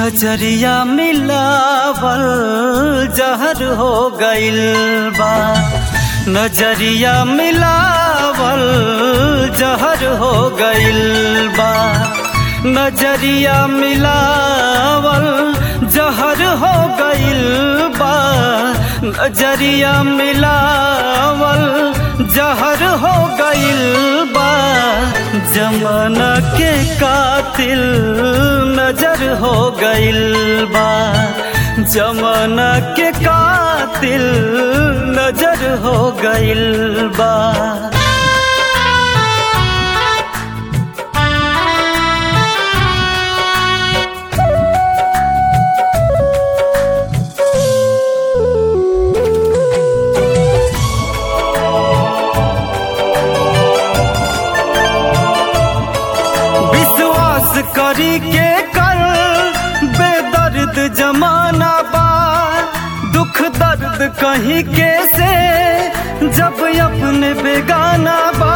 नजरिया मिलावल जहर हो गइल बा नजरिया मिलावल जहर हो गइल बा नजरिया मिलावल जहर हो गइल बा नजरिया मिलावल जहर हो गइल बा जमाना के कातिल नजर हो गइल बा जमाना के कातिल नजर हो गइल बा विश्वास करी के कर बेदर्द जमाना बा दुख दर्द कहीं के से जब अपने बेगाना बा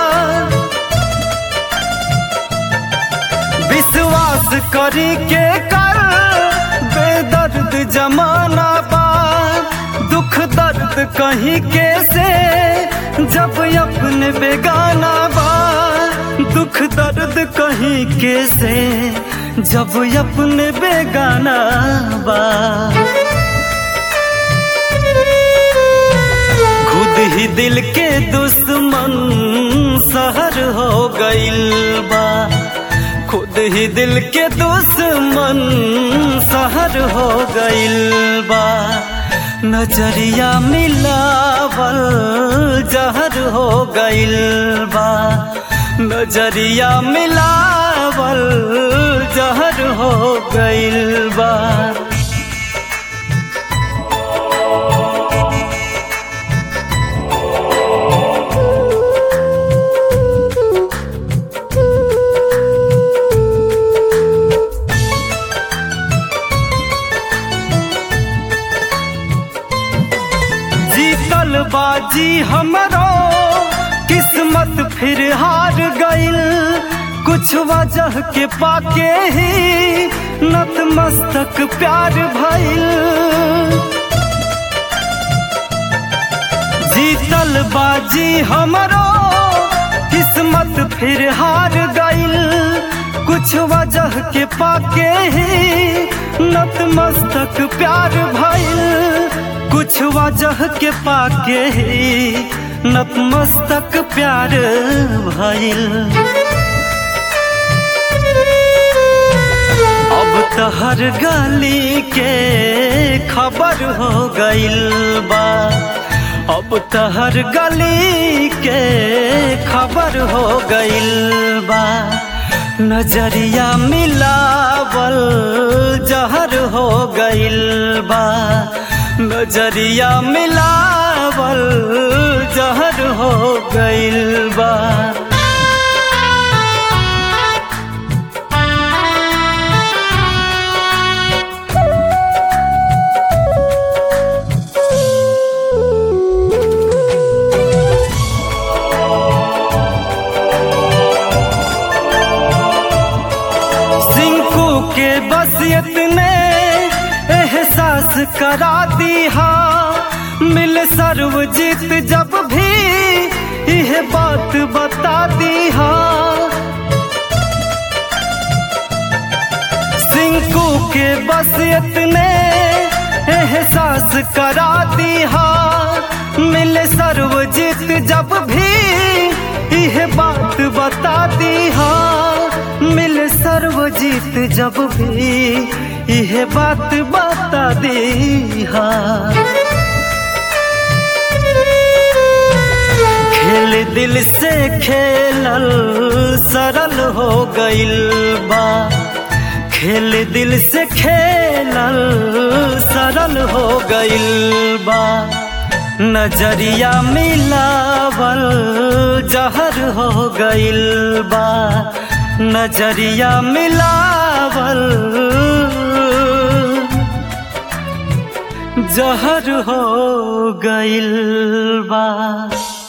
विश्वास करी के कर बेदर्द जमाना बा दुख दर्द कहीं के से जब अपने बेगाना बा दुख दर्द कहीं के से जब अपने बेगाना बा खुद ही दिल के दुश्मन सहर हो गइल बा खुद ही दिल के दुश्मन सहर हो गइल बा नजरिया मिलावल जहर हो गइल बा नजरिया मिलावल जहर हो गइल बा जीतल बाजी हमरो किस्मत फिर हार गइल कुछ वजह के पाके ही नतमस्तक प्यार भइल जीतल बाजी हमरो किस्मत फिर हार गइल कुछ वजह के पाके ही नतमस्तक प्यार भइल कुछ वजह के पाके ही नतमस्तक प्यार भइल अब तहर गली के खबर हो गइल बा अब तहर गली के खबर हो गइल बा नजरिया मिलावल जहर हो गइल बा नजरिया मिलावल जहर हो गइल बा सिंकू के बस इतने एहसास करा दी हा मिल सर्वजीत जब भी यह बात बता दी हा सिंकू के बस इतने एहसास करा दी हा मिल सर्वजीत जब भी यह बात बता दी हा मिल सर्वजीत जब भी यह बात बता दी हा खेल दिल से खेलल सरल हो गइल बा खेल दिल से खेलल सरल हो गइल बा नजरिया मिलावल जहर हो गइल बा नजरिया मिलावल जहर हो गइल बा